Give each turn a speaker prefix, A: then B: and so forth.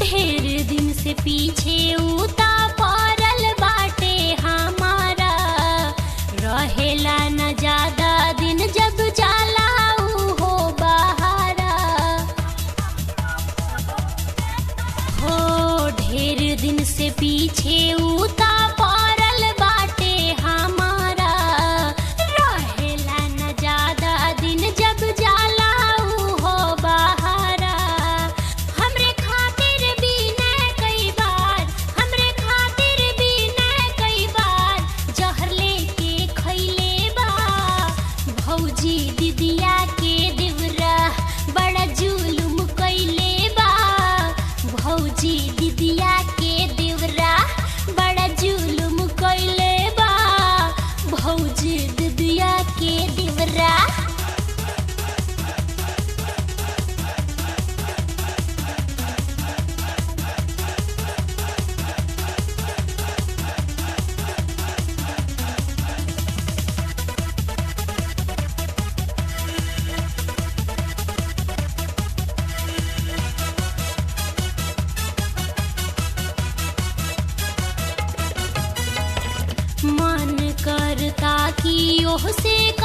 A: ढेर दिन से पीछे उता पड़ल बाटे हमारा रहेला न ज्यादा दिन जब जाला ऊ हो बहारा हो ढेर दिन से पीछे उता पड़ल बाटे हमारा रहेला न ज्यादा दिन जब जाला ऊ हो बहारा हमरे खातिर भी न कई बार हमरे खातिर भी न कई बार जहर लेके खैले बा भौजी दिदिया के देवरा बड़ा जुलुम कैले बा भौजी दिदिया के देवरा बड़ा जुलुम कैले बा भौजी दिदिया के देवरा मन करता कि ओह से